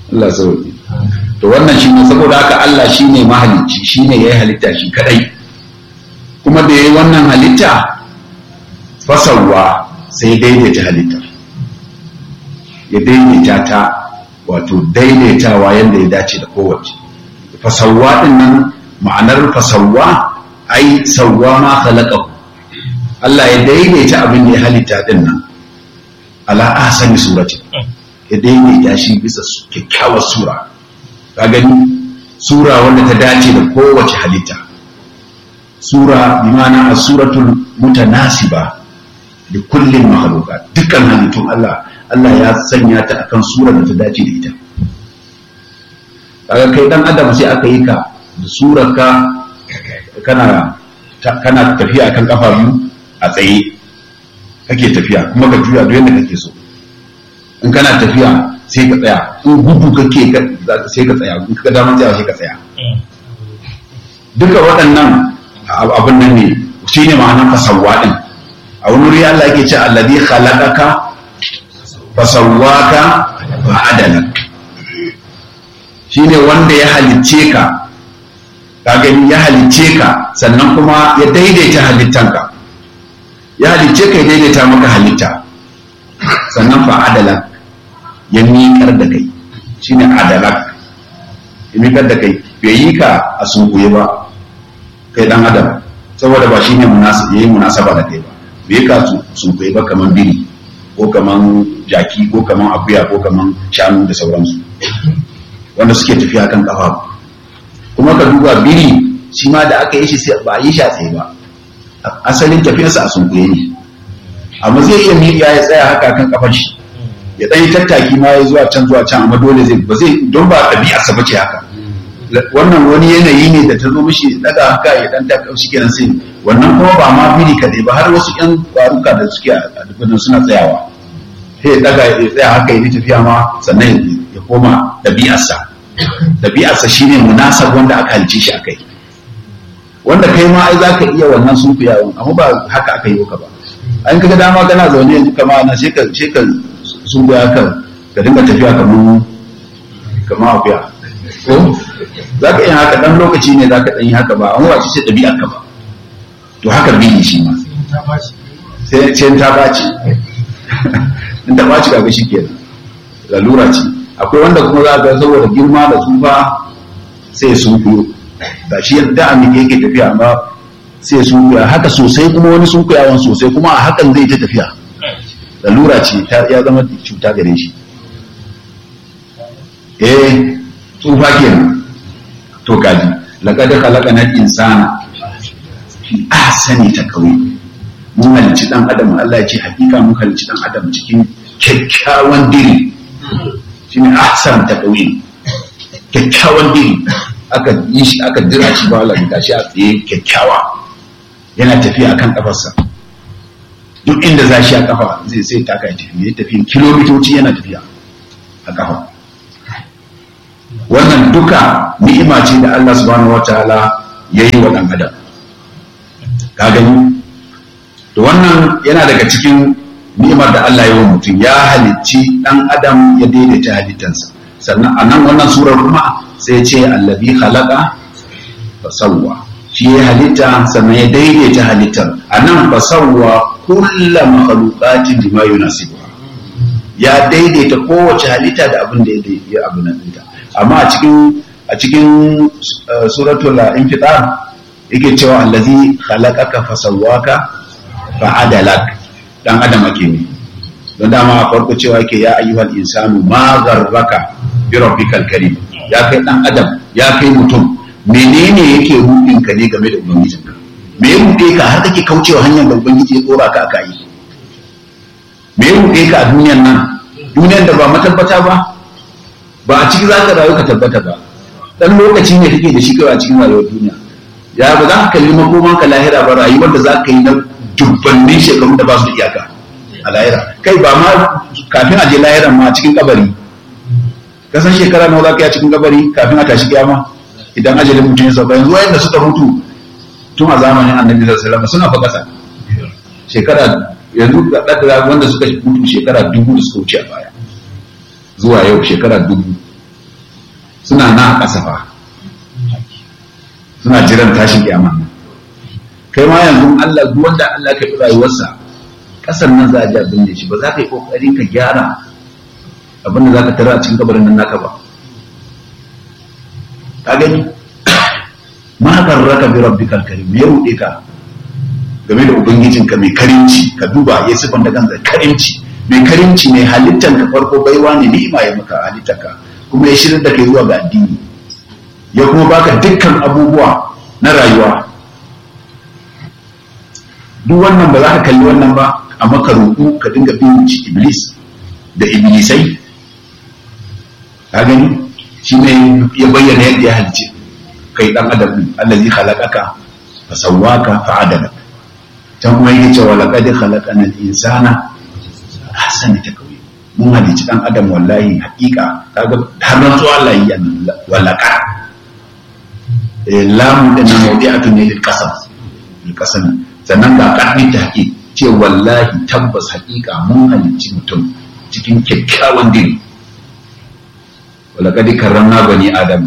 Allah sauki to wannan shi ne saboda haka Allah shi ne mahalicci shi ne ya yi halitta shi kadai kuma da ya yi wannan halitta fasawa sai daidaita halittar ya daidaita ta wato daidaitawa yadda ya dace da kowace fasawa din nan ma'anar fasawa ai sawwa ma khalaqahu Allah ya daidaita abin da ya halitta din nan ala ahsani surati ya daidaita shi bisa kyakkyawar sura ka gani sura wanda ta dace da kowace halitta sura bi ma'ana as-suratul mutanasiba da kullum mahaluka dukkan halittun Allah Allah ya sanya ta akan sura da ta dace da ita kaga kai dan adam sai aka yi ka da surar ka kana kana tafiya akan kafa biyu a tsaye kake tafiya kuma ka juya duk yadda kake so in kana tafiya sai ka tsaya in gudu kake sai ka tsaya in ka damar tsaya sai ka tsaya duka waɗannan abin nan ne shine ma'anar fasawwa din a wani wuri Allah yake ce alladhi khalaqaka fasawwaka fa adalak shine wanda ya halicce ka ka gani ya halicce ka sannan kuma ya daidaita halittanka ya halicce ka ya daidaita maka halitta sannan fa adalak ya miƙar da kai shine adalak ya miƙar da kai bai yi ka a sunkuye ba kai dan adam saboda ba shine munasaba yayi munasaba da kai ba bai ka sun kai ba kaman biri ko kaman jaki ko kaman akuya ko kaman shanu da sauransu wanda suke tafiya kan kafa kuma ka duba biri shi ma da aka yi shi sai ba yi shi a tsaye ba asalin tafiyarsa a sunkuye ne amma zai iya miƙa ya tsaya haka kan kafar shi ya ɗan yi tattaki ma ya zuwa can zuwa can amma dole zai ba zai don ba ɗabi'arsa ba ce haka wannan wani yanayi ne da ta zo mishi daga haka ya dan taka shi kenan sai wannan kuma ba ma biri kadai ba har wasu yan kwaruka da suke a dukkanin suna tsayawa sai ya daga ya tsaya haka ya tafiya ma sannan ya koma dabi'arsa dabi'arsa shine munasab wanda aka halice shi akai wanda kai ma ai zaka iya wannan sunkuyawan amma ba haka aka yi ka ba an kaga dama kana zaune yanzu kama na sai ka sai ka sunkuya ka ka dinga tafiya kamar kamar akuya ko za ka iya haka ɗan lokaci ne za ka ɗan yi haka ba an wace ce ɗabi'ar ka ba to haka biyu shi ma sai ce ta ɓaci in ta ɓaci kaga shi kenan lalura ce akwai wanda kuma za ga saboda girma da tsufa sai sun kuyo ga shi yadda a miƙe yake tafiya amma sai sun kuya haka sosai kuma wani sun kuyawan sosai kuma a hakan zai ta tafiya lalura ce ya zama cuta gare shi eh tsufa kenan to kaji laqad khalaqana al-insana fi ahsani taqwim mun halicci dan adam Allah ya ce hakika mun halicci dan adam cikin kyakkyawan diri shine ahsan taqwim kyakkyawan diri aka yi shi aka dira shi ba Allah ya shi a tsaye kyakkyawa yana tafiya akan kafarsa duk inda za shi a kafa zai sai taka ya tafi ya tafi kilomitoci yana tafiya a kafa wannan duka ni'ima ce da Allah subhanahu wataala ya yi wa ɗan adam ka gani to wannan yana daga cikin ni'imar da Allah ya yi wa mutum ya halicci ɗan adam ya daidaita halittansa sannan a nan wannan surar kuma sai ce allabi khalaqa fa sawwa shi ya halitta sannan ya daidaita halittar a nan fa sawwa kullu makhluqatin bima yunasibuha ya daidaita kowace halitta da abin da ya abu nan ɗinta amma a cikin a cikin suratul infitar yake cewa allazi khalaqaka fasawwaka fa'adalak dan adam ake ne don dama a farko cewa yake ya ayyuhal insanu ma gharraka bi rabbikal karim ya kai dan adam ya kai mutum menene yake rudin ka ne game da ubangijinka me ya rude ka har kake kaucewa hanyar da ubangiji ya tsora ka aka yi me ya rude ka a duniyar nan duniyar da ba matabbata ba ba a ciki za ka rayu ka tabbata ba dan lokaci ne kake da shi kawai a cikin rayuwar duniya ya ba za ka kalli makoman ka lahira ba rayuwar da za ka yi na dubbannin shekaru da ba su da iyaka a lahira kai ba ma kafin a je lahiran ma a cikin kabari ka san shekara nawa za ka yi a cikin kabari kafin a tashi kiyama idan ajalin mutum ya sauka yanzu wayanda suka mutu tun a zamanin annabi sallallahu alaihi wasallam suna fa kasa shekara yanzu da wanda suka mutu shekara dubu da suka wuce a baya zuwa yau shekara dubu suna na a ƙasa fa suna jiran tashin kiyama kai ma yanzu Allah duk wanda Allah ka fi rayuwarsa ƙasar nan za a ji abin da shi ba za ka yi ƙoƙari ka gyara abin da za ka tara a cikin kabarin nan naka ba ka gani ma raka bi rabbikal karim me ya ruɗe ka game da ubangijinka mai karimci ka duba ya sifan da kansa karimci mai karimci ne halittar ka farko baiwa ne ni'ima ya maka halittar ka kuma ya shirin da kai zuwa ga addini ya kuma baka dukkan abubuwa na rayuwa duk wannan ba za ka kalli wannan ba a maka roƙo ka dinga bin iblis da iblisai ka gani shi ne ya bayyana yadda ya halice kai dan adam din allazi khalaqaka fa sawwaka fa adalaka can kuma yake cewa laqad khalaqana al-insana ahsana takwim mun halici dan adam wallahi haƙiƙa kaga har nan zuwa Allah yi walaka lamu da nan mawdi'atun ne lil qasam lil qasam sannan ga kaddi ta haƙi ce wallahi tabbas haƙiƙa mun halici mutum cikin kyakkyawan diri walaqad karramna bani adam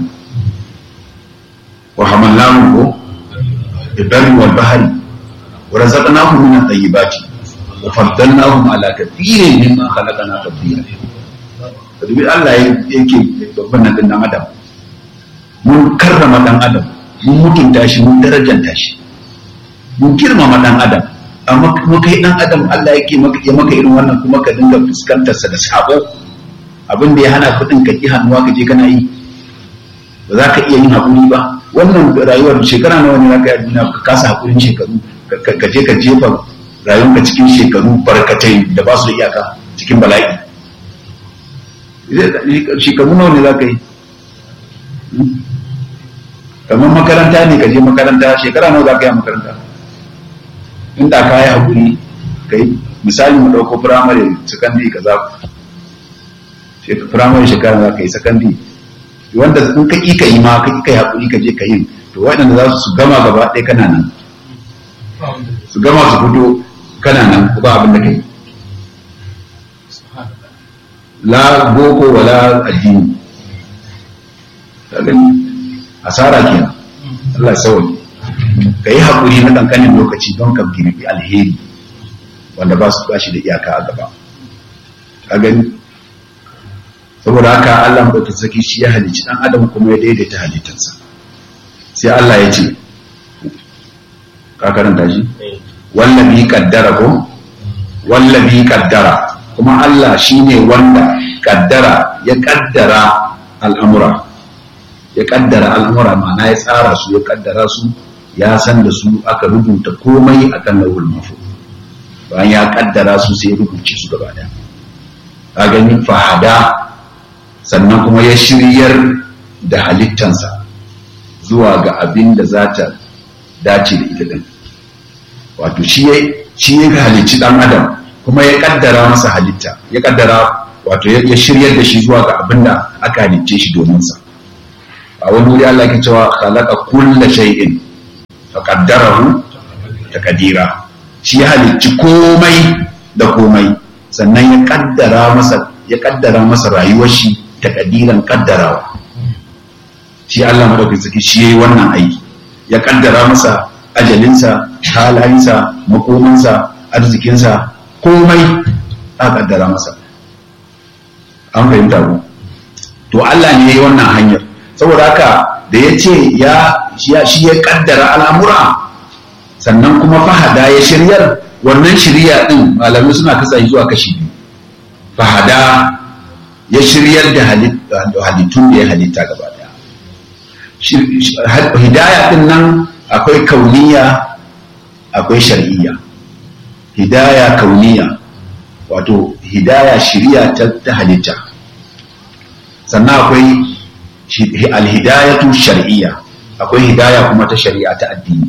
wa hamalnahum ko ibarri wal bahri ورزقناهم من الطيبات وفضلناهم على كثير مما خلقنا تفضيلا dubi Allah yake babban nan dan adam mun karrama dan adam mun mutunta shi mun darajanta shi mun girmama dan adam amma kuma kai dan adam Allah yake maka ya maka irin wannan kuma ka dinga fuskantar sa da sabo abin da ya hana kudin ka ki hannuwa ka je kana yi ba za ka iya yin hakuri ba wannan rayuwar shekara nawa ne za ka yi ka kasa hakurin shekaru ka je ka jefa rayuwarka cikin shekaru barkatai da ba su da iyaka cikin bala'i shekaru nawa ne za ka yi kamar makaranta ne ka je makaranta shekara nawa za ka yi a makaranta inda ka yi haƙuri ka yi misali mu ɗauko firamare sakandare ka za firamare shekara za ka yi sakandare wanda in ka ƙi ka yi ma ka ƙi ka yi haƙuri ka je ka yi to waɗanda za su gama gaba ɗaya kana nan su gama su fito kana nan ba abin da kai la boko wala addini asara kenan Allah sauki ka yi haƙuri na ƙanƙanin lokaci don ka girbi alheri wanda ba su bashi da iyaka a gaba ka gani saboda haka Allah maɗauki saki shi ya halicci ɗan adam kuma ya daidaita halittarsa sai Allah ya ce ka karanta shi wallabi kaddara ko wallabi kaddara kuma Allah shine wanda kaddara ya kaddara al'amura ya kaddara al'amura ma'ana ya tsara su ya kaddara su ya san da su aka rubuta komai akan lawul mafu bayan ya kaddara su sai ya rubuce su gaba daya ka gani fahada sannan kuma ya shiryar da halittansa zuwa ga abin da za ta dace da ita din wato shi ya shi ya halicci dan adam kuma ya kaddara masa halitta ya kaddara wato ya shiryar da shi zuwa ga abin da aka halicce shi domin sa a wani wuri Allah ke cewa khalaqa kulla shay'in fa qaddarahu taqdira shi ya halicci komai da komai sannan ya kaddara masa ya kaddara masa rayuwar shi taqdiran kaddarawa shi Allah madaukakin sarki shi yayi wannan aiki ya kaddara masa ajalinsa halayensa makomansa arzikinsa komai a kaddara masa an fahimta ku to Allah ne ya yi wannan hanyar saboda haka da ya ce shi ya kaddara al'amura sannan kuma fahada ya shiryar wannan shirya ɗin malamai suna kasa zuwa kashi biyu fahada ya shiryar da halittun da ya halitta gaba daya hidaya ɗin nan akwai kauniya akwai shar'iyya hidaya kauniya wato hidaya shiriya ta halitta sannan akwai alhidayatu shar'iyya akwai hidaya kuma ta shari'a ta addini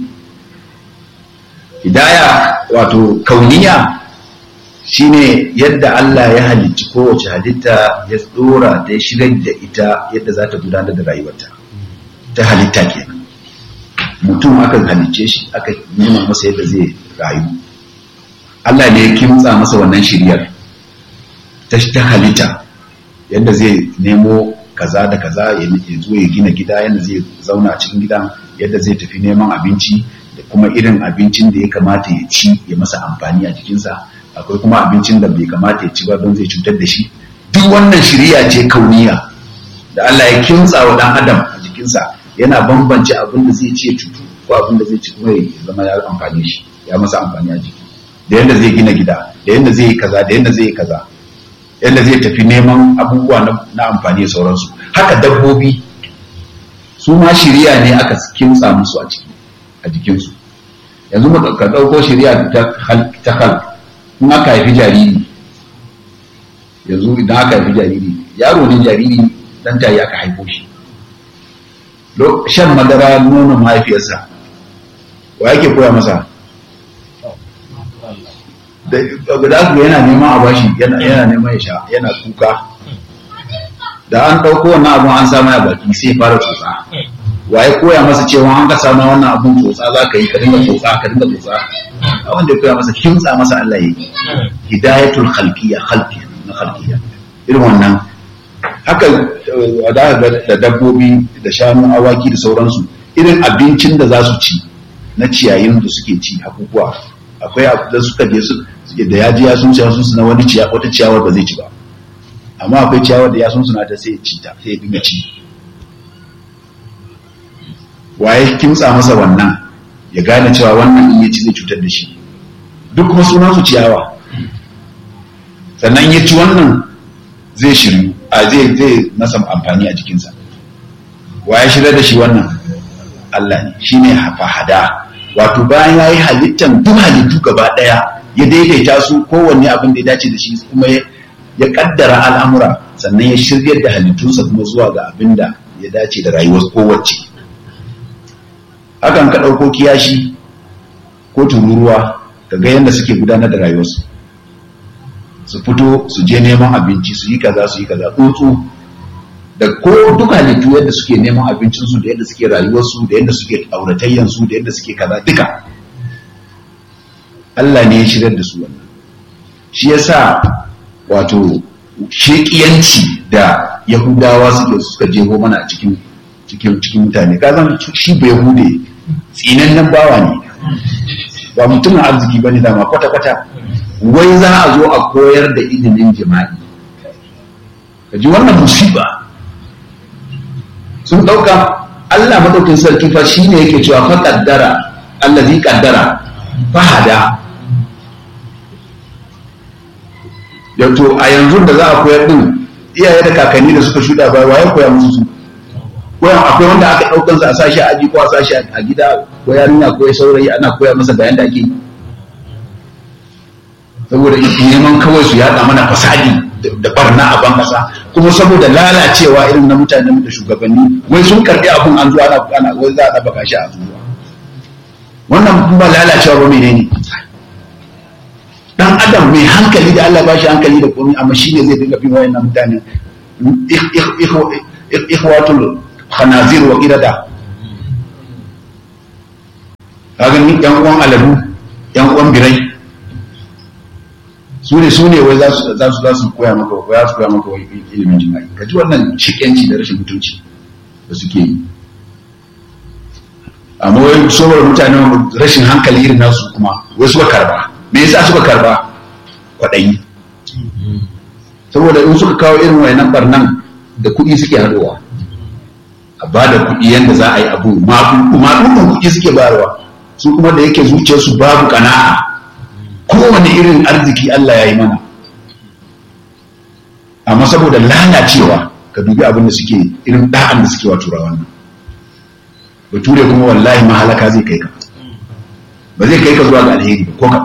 hidaya wato kauniya shine yadda Allah ya halicci kowace halitta ya tsora ta shigar da ita yadda za ta gudanar da rayuwarta ta halitta kenan mutum aka halicce shi aka nuna masa yadda zai rayu Allah ne ya kimtsa masa wannan shiryar ta halitta yadda zai nemo kaza da kaza ya zo ya gina gida yadda zai zauna a cikin gidan yadda zai tafi neman abinci da kuma irin abincin da ya kamata ya ci ya masa amfani a jikinsa akwai kuma abincin da bai kamata ya ci ba don zai cutar da shi duk wannan shirya ce kauniya da Allah ya kintsa wa dan adam a jikinsa yana bambance abin da zai ci ya cutu ko abin da zai ci kuma ya zama ya amfani shi ya masa amfani a jiki da yadda zai gina gida da yadda zai yi kaza da yadda zai yi kaza yadda zai tafi neman abubuwa na amfani da sauransu haka dabbobi su ma shirya ne aka kintsa musu a ciki a jikinsu yanzu mu ka ɗauko shirya ta hal in aka haifi jariri yanzu idan aka haifi jariri yaro ne jariri dan tayi aka haifo shi shan madara nonon mahaifiyarsa wa yake koya masa da guda ku yana neman a bashi yana neman ya sha yana kuka da an ɗauko wannan abun an samu a baki sai fara tsotsa waye koya masa cewa an ka samu wannan abun tsotsa za ka yi ka dinga tsotsa ka dinga tsotsa a wanda ya koya masa kimtsa masa Allah ya yi hidayatul khalqiyya khalqi na khalqiyya irin wannan haka da dabbobi da shanu awaki da sauransu irin abincin da za su ci na ciyayin da suke ci abubuwa akwai da suka je su da ya ji ya sun ciya sun na wani ciya wata ciyawar ba zai ci ba amma akwai ciyawar da ya sun suna ta sai ci ta sai dinga ci waye kimtsa masa wannan ya gane cewa wannan in ya ci zai cutar da shi duk kuma sunan su ciyawa sannan ya ci wannan zai shiru a zai zai masa amfani a jikinsa waye shirya da shi wannan Allah ne shine hada wato bayan ya yi halittan duk halittu gaba ɗaya ya daidaita su kowanne abin da ya dace da shi kuma ya kaddara al'amura sannan ya shiryar da halittunsa kuma zuwa ga abin da ya dace da rayuwar kowace hakan ka ɗauko kiyashi ko tururuwa ka ga yadda suke gudanar da rayuwarsu su fito su je neman abinci su yi kaza su yi kaza tsuntsu da ko duk halittu yadda suke neman abincinsu da yadda suke rayuwarsu da yadda suke auratayyansu da yadda suke kaza duka Allah ne ya shirar da su wannan shi yasa wato shekiyanci da yahudawa suke suka jeho mana a cikin cikin cikin mutane ka zan shi bai yahude tsinannen bawa ne ba mutumin arziki bane dama kwata kwata wai za a zo a koyar da ilimin jima'i ka ji wannan musiba sun ɗauka Allah maɗaukin sarki fa shi ne yake cewa fa ƙaddara Allah zai ƙaddara fahada da to a yanzu da za a koyar din iyaye da kakanni da suka shuɗa baya waye koya musu su koyan akwai wanda aka ɗaukan sa a sashi a aji ko a sashi a gida ko yarinya ko saurayi ana koya masa bayan da ake yi saboda neman kawai su yaɗa mana fasadi da barna a ban kasa kuma saboda lalacewa irin na mutanen da shugabanni wai sun karbi abun an zuwa ana wai za a ɗabaka shi a zuwa wannan ba lalacewa ba menene dan adam mai hankali da Allah ba shi hankali da komai amma shi ne zai dinga bin wayannan mutane ikhwatul khanazir wa qirada kaga ni yan uwan aladu yan uwan birai su ne su ne wai za su za su za su koya maka ko za su koya maka wai ilimin jima'i ka ji wannan shikenci da rashin mutunci da suke yi amma wai saboda mutane rashin hankali irin nasu kuma wai suka karba me yasa suka karba kwaɗayi saboda in suka kawo irin wayannan barnan da kuɗi suke haɗuwa a ba da kuɗi yadda za a yi abu maɗuɗin kuɗi suke bayarwa su kuma da yake zuciyarsu babu ƙana'a kowane irin arziki Allah ya yi mana amma saboda lalacewa ka dubi abin da suke irin da'an da suke wa turawan nan bature kuma wallahi mahalaka zai kai ka ba zai kai ka zuwa ga alheri ba ko ka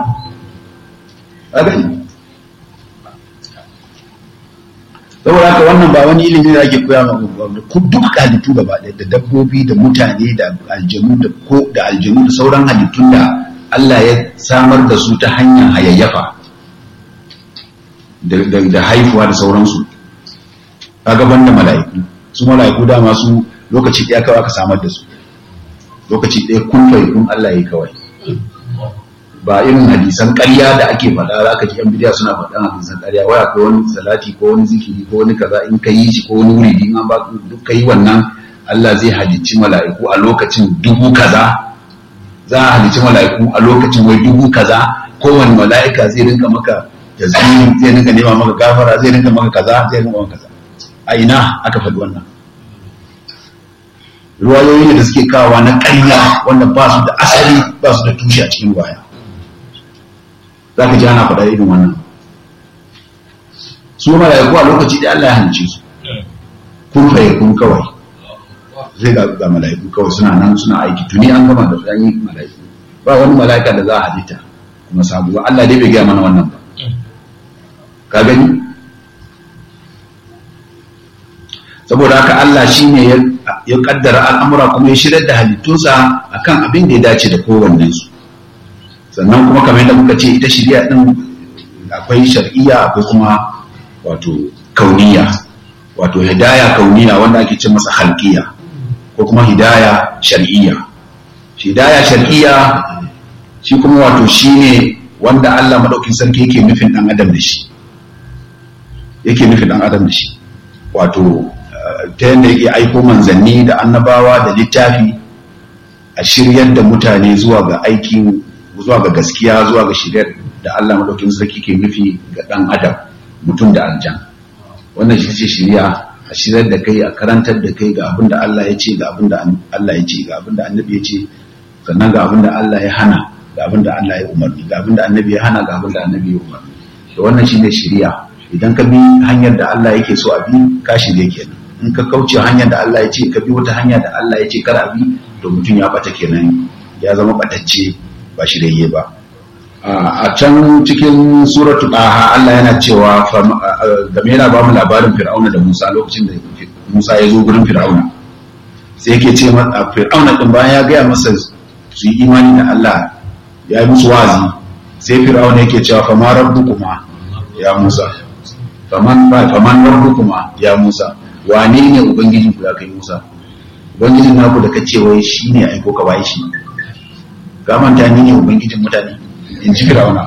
saboda haka wannan ba wani ilimi da ake koya ma ku duk halittu gaba ɗaya da dabbobi da mutane da aljanu da ko da aljanu da sauran halittun da Allah ya samar da su ta hanyar hayayyafa da haifuwa da sauransu kaga banda mala'iku su mala'iku dama su lokaci ɗaya kawai aka samar da su lokaci ɗaya kun fai kun Allah ya kawai ba irin hadisan ƙarya da ake faɗa za ka ji yan bidiya suna faɗan hadisan ƙarya waya ko wani salati ko wani zikiri ko wani kaza in ka yi shi ko wani wuri in an ba duk ka yi wannan Allah zai halicci mala'iku a lokacin dubu kaza za a halicci mala'iku a lokacin wai dubu kaza kowane mala'ika zai rinka maka tasbihi zai rinka nema maka gafara zai rinka maka kaza zai rinka maka kaza a ina aka faɗi wannan ruwayoyi ne da suke kawa na ƙarya wanda ba su da asali ba su da tushe a cikin baya za ka ji ana faɗa irin wannan su mala'iku a lokaci da Allah ya halice su kun faye kun kawai zai ga ga mala'iku kawai suna nan suna aiki tuni an gama da su an yi mala'iku ba wani mala'ika da za a halitta kuma sabu ba Allah dai bai gaya mana wannan ba ka gani saboda haka Allah shine ya ya kaddara al'amura kuma ya shirar da halittunsa akan abin da ya dace da kowannen su sannan kuma kamar yadda muka ce ita shari'a din akwai shar'iyya akwai kuma wato kauniya wato hidaya kauniya wanda ake ce masa halkiya ko kuma hidaya shar'iyya hidaya shar'iyya shi kuma wato shine wanda Allah madaukin sarki yake nufin dan adam da shi yake nufin dan adam da shi wato ta yadda yake aiko manzanni da annabawa da littafi a shiryar da mutane zuwa ga aikin zuwa ga gaskiya zuwa ga shiryar da Allah madaukin sarki ke nufi ga dan adam mutum da aljan wannan shi ce shirya a shiryar da kai a karantar da kai ga abin da Allah ya ce ga abin da Allah ya ce ga abin da annabi ya ce sannan ga abin da Allah ya hana ga abin da Allah ya umarni ga abin da annabi ya hana ga abin da annabi ya umarni to wannan shine shirya idan ka bi hanyar da Allah yake so a bi ka shirye kenan in ka kauce hanyar da Allah ya ce ka bi wata hanya da Allah ya ce kar a bi to mutum ya bata kenan ya zama batacce ba shirye ba a can cikin suratu ɗaha Allah yana cewa game yana ba mu labarin fir'auna da Musa lokacin da Musa ya zo gurin fir'auna sai yake ce masa fir'auna din bayan ya gaya masa su yi imani da Allah ya yi musu wazi sai fir'auna yake cewa fama rabbukuma ya Musa faman ba faman rabbukuma ya Musa wane ne ubangijin ku ya kai Musa ubangijin naku da kace wai shine aiko ka bai shi ka manta ni ne ubangijin mutane in ji Fir'auna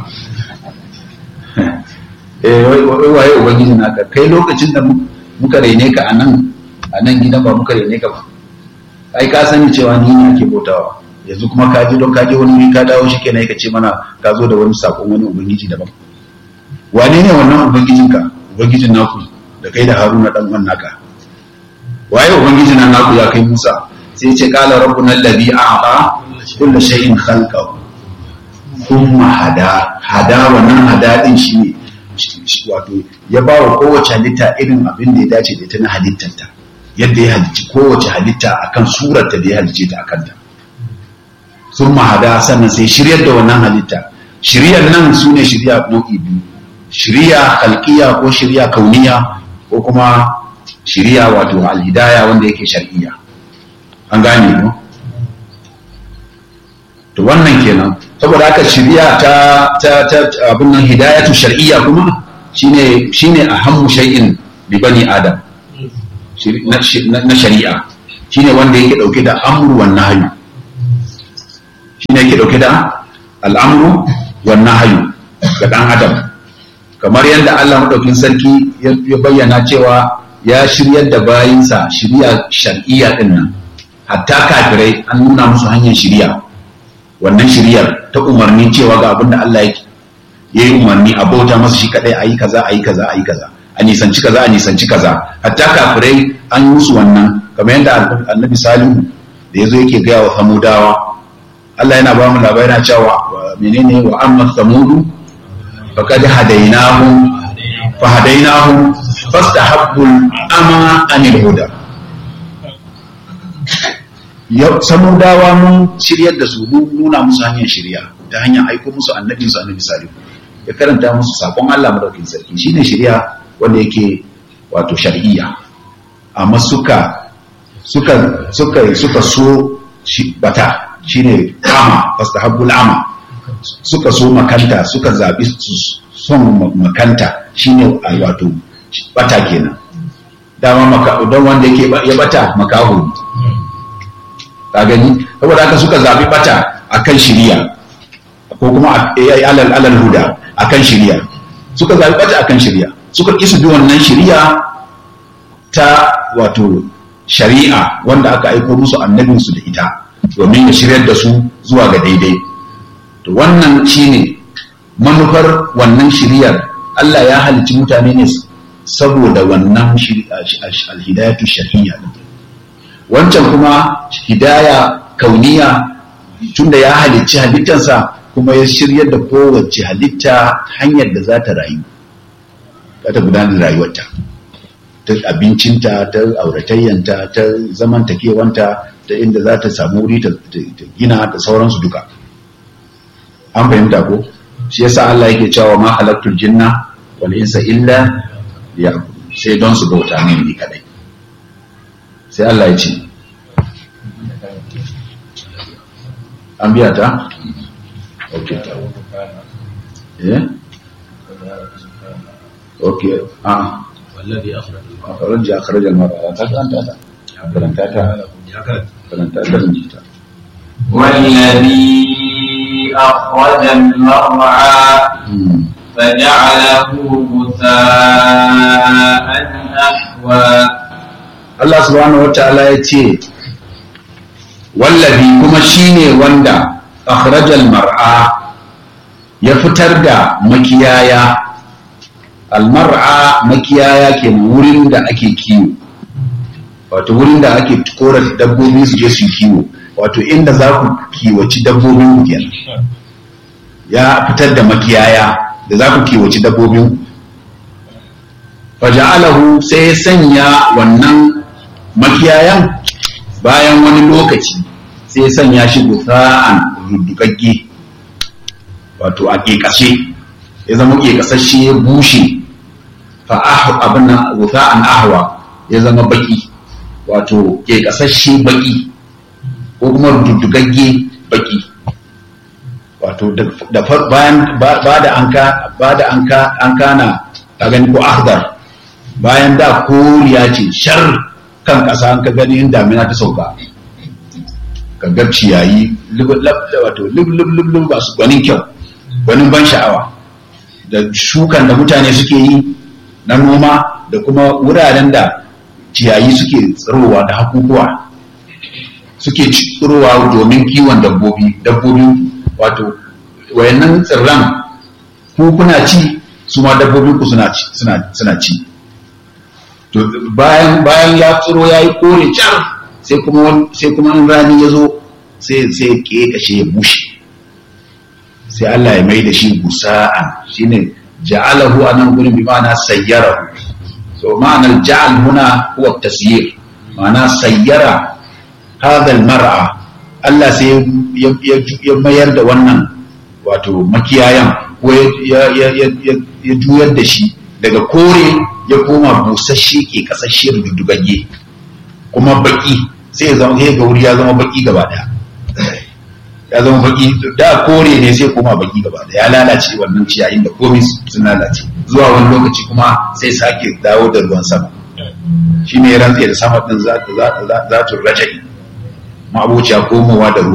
eh wai waye ubangijin naka kai lokacin da muka raine ka anan anan gidan ba muka raine ka ba ai ka sani cewa ni ne ake bautawa yanzu kuma ka ji don ka je wani wuri ka dawo shi kenan ka ce mana ka zo da wani sakon wani ubangiji daban wane ne wannan ubangijinka ubangijin naku da kai da haruna dan uwan naka waye ubangijin nan naku ya kai musa sai ya ce qala rabbuna alladhi a'ta kulli shay'in khalqahu thumma hada hada wannan hada din shi ne wato ya ba wa kowace halitta irin abin da ya dace da ita na halittarta yadda ya halicci kowace halitta akan surarta da ya halicce ta akan ta sun mahada sannan sai shiryar da wannan halitta shiryar nan su ne shirya nau'i biyu shirya halkiya ko shirya kauniya ko kuma shirya wato alhidaya wanda yake shar'iyya an gane ko to wannan kenan saboda haka shirya ta ta ta abin nan hidayatu shar'iyya kuma shine shine ahammu shay'in bi bani adam na shari'a shine wanda yake dauke da amru wan nahyu shine yake dauke da al'amru wan nahyu ga dan adam kamar yadda Allah madaukin sarki ya bayyana cewa ya shiryar da bayinsa shiriya shar'iyya din nan hatta kafirai an nuna musu hanyar shiriya wannan shiryar ta umarni cewa ga abin da Allah yake ya yi umarni a bauta masa shi kadai a yi kaza a yi kaza a yi kaza a nisanci kaza a nisanci kaza hatta kafirai an yi musu wannan kamar yadda annabi salihu da ya zo yake gaya wa samudawa Allah yana ba mu labarai yana cewa menene wa amma samudu faqad hadainahum fa hadainahum fastahabbu ama anil huda samudawa mun shiryar da su mun nuna musu hanyar shirya ta hanyar aiko musu annabi su annabi salihu ya karanta musu sakon Allah madaukakin sarki shine shirya wanda yake wato shar'iyya amma suka suka suka suka so shi bata shine ama fastahabbul ama suka so makanta suka zabi son makanta shine wato bata kenan dama maka don wanda yake ya bata makaho ka gani saboda haka suka zabi bata akan shiriya ko kuma alal alal huda akan shiriya suka zaɓi bata akan shiriya suka ƙi su bi wannan shiriya ta wato shari'a wanda aka aiko musu annabinsu da ita domin ya shiryar da su zuwa ga daidai to wannan shine manufar wannan shiriyar Allah ya halicci mutane ne saboda wannan alhidayatu shar'iyya wancan kuma hidaya kauniya tunda ya halicci halittarsa kuma ya shiryar da kowace halitta hanyar da za ta rayu za ta gudanar da rayuwarta ta abincinta ta auratayyanta ta zamantakewanta ta inda za ta samu wuri ta gina da sauransu duka an fahimta ko shi yasa Allah yake cewa ma halaktul jinna wal insa illa liya'budun sai don su bauta ne ni kadai sai Allah ya ce an biya ta okay ta eh okay ah والذي أخرج أخرج أخرج المرأة أنت أنت فلنتاتا فلنتاتا من جيتا والذي أخرج المرعى فجعله غثاء أحوى Allah subhanahu wata'ala ya ce wallabi kuma shine wanda akhrajal mar'a ya fitar da makiyaya almar'a makiyaya ke wurin da ake kiwo wato wurin da ake kora dabbobi su je su kiwo wato inda za ku kiwaci dabbobin ku kenan ya fitar da makiyaya da za ku kiwaci dabbobin ku faja'alahu sai ya sanya wannan makiyayan bayan wani lokaci sai ya sanya shi gusa'an rudugagge wato a ƙeƙashe ya zama ƙeƙasashe ya bushe fa'ahu abin nan gusa'an ahwa ya zama baki wato ƙeƙasashe baki ko kuma rudugagge baki wato da bayan ba da an ka ba da an ka an kana ka gani ko ahdar bayan da koriya ce shar kan ƙasa an ka gani in damina ta sauka ka ga ciyayi wato lub ba su gwanin kyau gwanin ban sha'awa da shukan da mutane suke yi na noma da kuma wuraren da ciyayi suke tsirowa da hakukuwa suke tsirowa domin kiwon dabbobi dabbobi wato wayannan tsirran ku kuna ci su ma dabbobin ku suna ci suna ci to bayan bayan ya tsiro yayi kore car sai kuma sai kuma in rani ya zo sai sai ke kashe ya bushe sai Allah ya mai da shi gusa'an shine ja'alahu anan gurin bi ma'ana sayyarahu so ma'anar ja'al huna huwa tasyir ma'ana sayyara hadha al-mar'a Allah sai ya mayar da wannan wato makiyayan ko ya juyar da shi daga kore ya koma busasshe ke kasashe dudugagge kuma baki sai ya zama ga wuri ya zama baki gaba daya ya zama baki da kore ne sai koma baki gaba daya ya lalace wannan ciyayin da komai sun lalace zuwa wani lokaci kuma sai sake dawo da ruwan sama shine ya rantse da sama din za ta za ta rajai ma abuciya komowa da ruwa